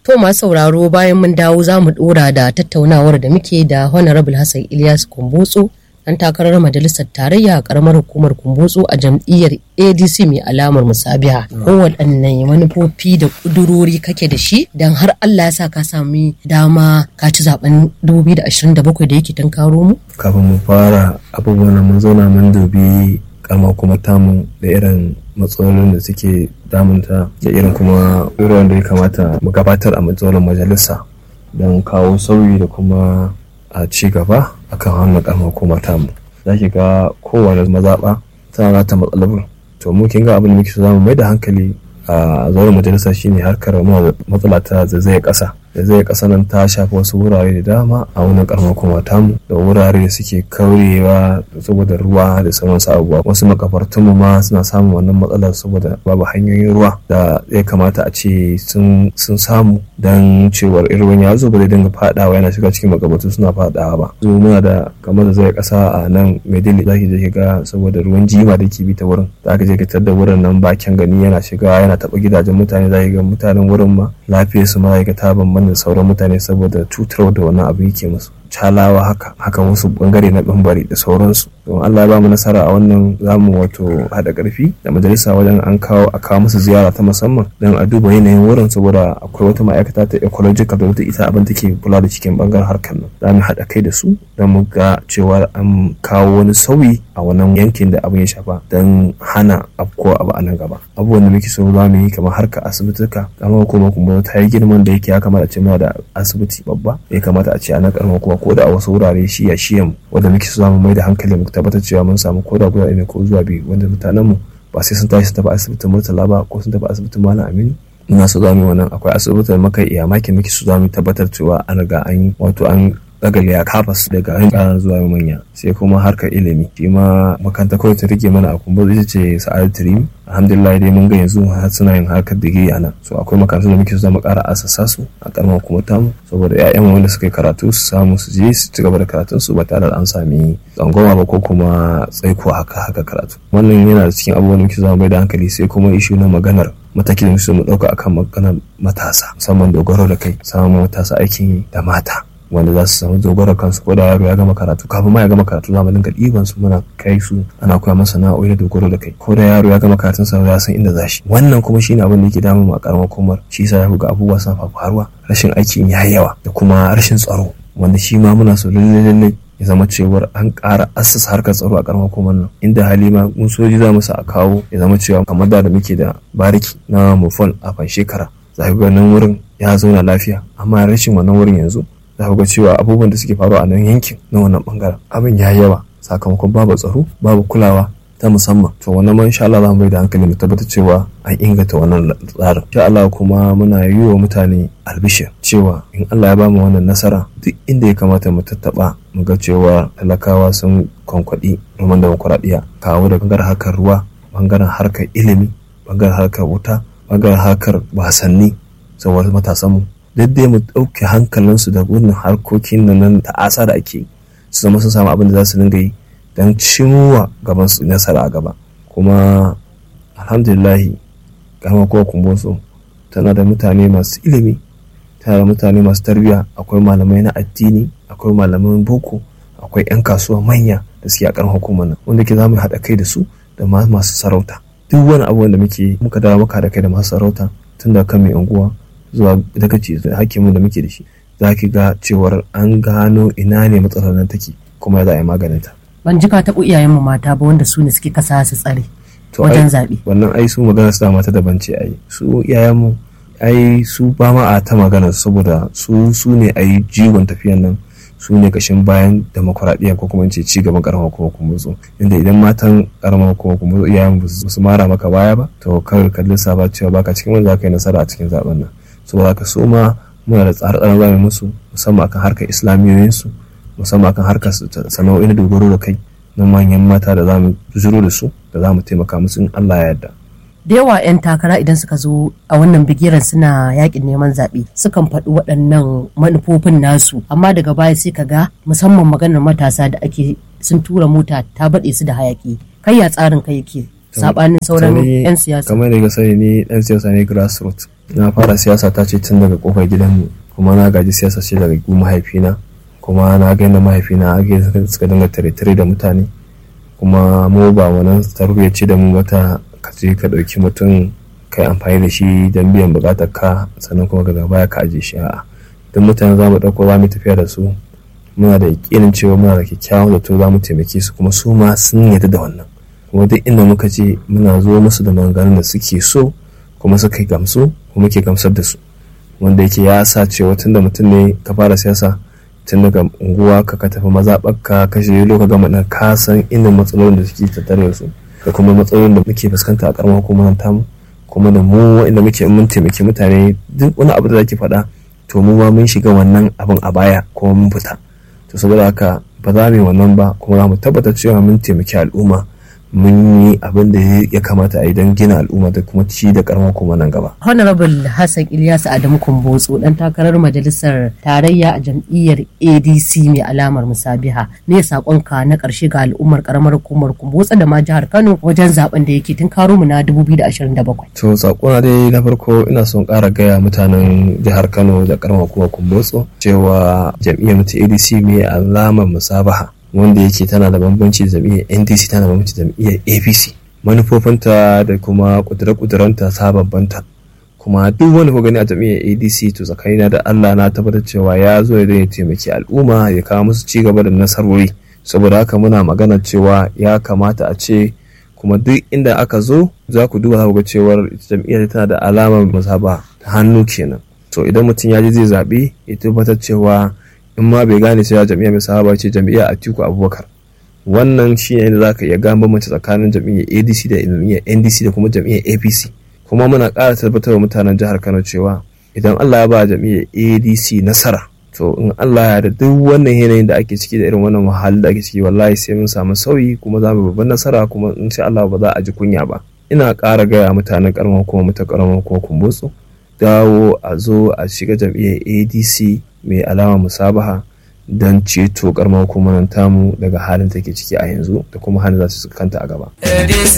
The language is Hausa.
To masu sauraro bayan mun dawo za mu dora da tattaunawar da muke da Honorable Hassan Ilyas Kumbotso dan takarar majalisar tarayya a karamar hukumar Kumbotso a jam'iyyar ADC mai alamar musabiha. Kowaɗanne manufofi da ƙudurori kake da shi don har Allah ya sa ka sami dama ka ci zaben 2027 da yake tunkaro mu? Kafin mu fara abubuwan mun zauna mun dubi kama kuma tamu da irin matsalolin da suke damunta da irin kuma irin da ya kamata mu gabatar a matsalolin majalisa don kawo sauyi da kuma a ci gaba akan hannun kama kuma tamu za ki ga kowane mazaɓa tana ta matsalolin to mu kin ga abin da muke so zamu mai da hankali a zauren majalisa shine harkar matsala ta zaizayar ƙasa zaizayar ƙasa nan ta shafi wasu wurare da dama a wannan karamar kuma tamu da wurare da suke kaurewa saboda ruwa da sauran abubuwa wasu makafartun mu ma suna samun wannan matsalar saboda babu hanyoyin ruwa da ya kamata a ce sun samu dan cewar irin ya zo ba zai dinga fadawa yana shiga cikin makabartu suna fadawa ba zo muna da kamar da zai ƙasa a nan maidili zaki je ga saboda ruwan jima da ke bi ta wurin za ka je ka da wurin nan bakin gani yana shiga yana taɓa gidajen mutane za ga mutanen wurin ma lafiyar su ma ga ta bambanta sauran mutane saboda cutar da wannan abu yake musu calawa haka haka wasu bangare na bambari da sauransu don Allah ya ba mu nasara a wannan zamu wato hada karfi da majalisa wajen an kawo a kawo musu ziyara ta musamman don a duba yanayin wurin saboda akwai wata ma'aikata ta ecological da wata ita abin take kula da cikin bangaren harkar nan za mu haɗa kai da su don mu ga cewa an kawo wani sauyi a wannan yankin da abin ya shafa don hana afko abu a nan gaba abubuwan da muke so za mu yi kamar harkar asibituka kamar kuma kuma ta yi girman da yake ya kamata a ce muna da asibiti babba ya kamata a ce a nan karamar kuma ko da a wasu wurare shiya shiyan wanda muke so za mu mai da hankali mu tabbatar cewa mun samu ko da guda ne ko zuwa biyu wanda mutanen mu ba sai sun tashi su tafi asibitin murtala ba ko sun tafi asibitin malam aminu ina so za mu yi wannan akwai asibitin maka iya maki muke so za mu tabbatar cewa an riga an yi wato an dagale ya kafas daga ƙaran zuwa manya sai kuma harkar ilimi shi ma makaranta kawai ta rike mana a kumbar ita ce sa'adar tirimi alhamdulillah dai mun ga yanzu har suna yin harkar digiri a nan so akwai makarantu da muke so zama ƙara asasa su a ƙaramar kuma tamu saboda 'ya'yan wanda suka yi karatu su samu su je su ci gaba da karatun su ba tare da an sami tsangwama ba ko kuma tsaiko haka haka karatu wannan yana da cikin abubuwan da muke zama mai da hankali sai kuma ishu na maganar mataki da muke mu ɗauka akan maganar matasa musamman dogaro da kai samun matasa aikin yi da mata wanda za su samu dogaro kansu ko da yaro ya gama karatu kafin ma ya gama karatu za mu dinga ɗiban su muna kai su ana koya masa sana'o'i da dogaro da kai ko da yaro ya gama karatun sa ya san inda za shi wannan kuma shine abin da yake damu mu a karamar komar shi yasa ya ga abubuwa suna faruwa rashin aikin ya yawa da kuma rashin tsaro wanda shi ma muna so lalle lalle ya zama cewar an ƙara assasa harkar tsaro a karamar komar nan inda halima mun soji za mu sa a kawo ya zama cewa kamar da da muke da bariki na mufon a fan shekara za ga nan wurin ya zauna lafiya amma rashin wannan wurin yanzu za ku ga cewa abubuwan da suke faruwa a nan yankin na wannan bangaren abin ya yawa sakamakon babu tsaro babu kulawa ta musamman to wannan ma insha Allah za mu bai da hankali mu tabbatar cewa an inganta wannan tsarin insha Allah kuma muna yi wa mutane albishir cewa in Allah ya ba mu wannan nasara duk inda ya kamata mu tattaba mu ga cewa talakawa sun kwankwaɗi roman demokuraɗiyya kawo da bangaren harkar ruwa bangaren harkar ilimi bangaren harkar wuta bangaren harkar wasanni saboda matasanmu duk dai mu ɗauke hankalinsu da wannan harkokin da nan ta'asa da ake su zama sun samu abin da za su dinga yi don cimowa gaban su nasara a gaba kuma alhamdulillahi gama kowa kumboso tana da mutane masu ilimi tana da mutane masu tarbiyya akwai malamai na addini akwai malaman boko akwai 'yan kasuwa manya da suke a ƙaran hukumar nan wanda ke za mu haɗa kai da su da masu sarauta duk wani abu da muke muka dawo muka haɗa kai da masu sarauta tun da kan mai unguwa zuwa dagaci da hakimin da muke da shi za ki ga cewar an gano ina ne matsalar nan take kuma ya za a yi maganin ta. Ban ji ka taɓa iyayenmu mata ba wanda su ne suke kasa su tsare wajen zaɓe. Wannan ai su magana su da mata daban ce ai su iyayenmu ai su ba ma a ta magana saboda su su ne ai jigon tafiyan nan su ne kashin bayan demokuraɗiyya ko kuma ce ci gaban karamar kuma kuma zo inda idan matan karamar kuma kuma zo iyayen ba su mara maka baya ba to kawai ka lissafa cewa baka cikin wanda za ka yi nasara a cikin zaben nan saboda haka su ma muna da tsare-tsaren zamu musu musamman akan harkar islamiyoyinsu musamman akan harkar sana'o'i na dogaro da kai na manyan mata da zamu zuro da su da zamu taimaka musu in Allah ya yarda da yawa 'yan takara idan suka zo a wannan bigiran suna yakin neman zaɓe sukan faɗi waɗannan manufofin nasu amma daga baya sai ka ga musamman maganar matasa da ake sun tura mota ta baɗe su da hayaki kai ya tsarin kai yake sabanin sauran 'yan siyasa kamar da ga sani ni ɗan siyasa ne grassroots na fara siyasa ta ce tun daga kofar gidanmu kuma na gaji siyasa ce daga gu mahaifina kuma na ga yadda mahaifina ake suka dinga tare-tare da mutane kuma mu ba wannan tarbiyya ce da mu wata ka je ka ɗauki mutum kai amfani da shi don biyan buƙatar ka sannan kuma daga baya ka aje shi a'a duk mutane za mu ɗauko za mu tafiya da su muna da yakinin cewa muna da kyakkyawan zato za mu taimake su kuma su ma sun yarda da wannan kuma duk inda muka je muna zo musu da maganganun da suke so kuma suka gamsu kuma ke gamsar da su wanda yake ya sa cewa tun da mutum ne ka fara siyasa tun daga unguwa ka ka tafi mazaɓarka ka shirya loka gama ɗan ka san inda matsalolin da suke tattare da su da kuma matsalolin da muke fuskanta a ƙaramar hukumar tamu kuma da mu inda muke mun taimaki mutane duk wani abu da zaki faɗa to mu ma mun shiga wannan abin a baya kuma mun fita to saboda haka ba za mu yi wannan ba kuma za mu tabbatar cewa mun taimaki al'umma mun yi abin da ya kamata a yi don gina al'umma da kuma ci da karamar kuma nan gaba. Honorable Hassan Ilyasu Adamu Kumbotso dan takarar majalisar tarayya a jam'iyyar ADC mai alamar musabiha ne sakonka na karshe ga al'ummar karamar hukumar Kumbotso da ma jihar Kano wajen zaben da yake tun karo mu na 2027. To sakona dai na farko ina son ƙara gaya mutanen jihar Kano da karamar hukumar Kumbotso cewa jam'iyyar mu ta ADC mai alamar musabaha wanda yake tana da bambanci da jam'iyyar ndc tana da bambanci da jam'iyyar apc manufofinta da kuma kudure-kudurenta ta bambanta kuma duk wani ko gani a jam'iyyar adc to tsakanina da allah na tabbatar cewa ya zo ya ya taimaki al'umma ya kawo musu ci gaba da nasarori saboda haka muna magana cewa ya kamata a ce kuma duk inda aka zo za ku duba ga cewar jam'iyyar tana da alamar mazhaba ta hannu kenan to idan mutum ya ji zai zaɓe ya tabbatar cewa in ma bai gane cewa jam'iyyar mai sahaba ce jam'iyyar atiku abubakar wannan shi ne za ka iya gane bambanci tsakanin jam'iyyar adc da jam'iyyar ndc da kuma jam'iyyar apc kuma muna ƙara tabbatar wa mutanen jihar kano cewa idan allah ya ba jam'iyyar adc nasara to in allah ya da duk wannan yanayin da ake ciki da irin wannan wahalin da ake ciki wallahi sai mun samu sauyi kuma za mu babban nasara kuma in sha allah ba za a ji kunya ba ina ƙara gaya mutanen ƙaramar kuma mutan ƙaramar kuma kumbutsu dawo a zo a shiga jam'iyyar adc mai alama musabaha don ceto karamar hukumar tamu daga halin take ciki a yanzu da kuma halin za su kanta a gaba.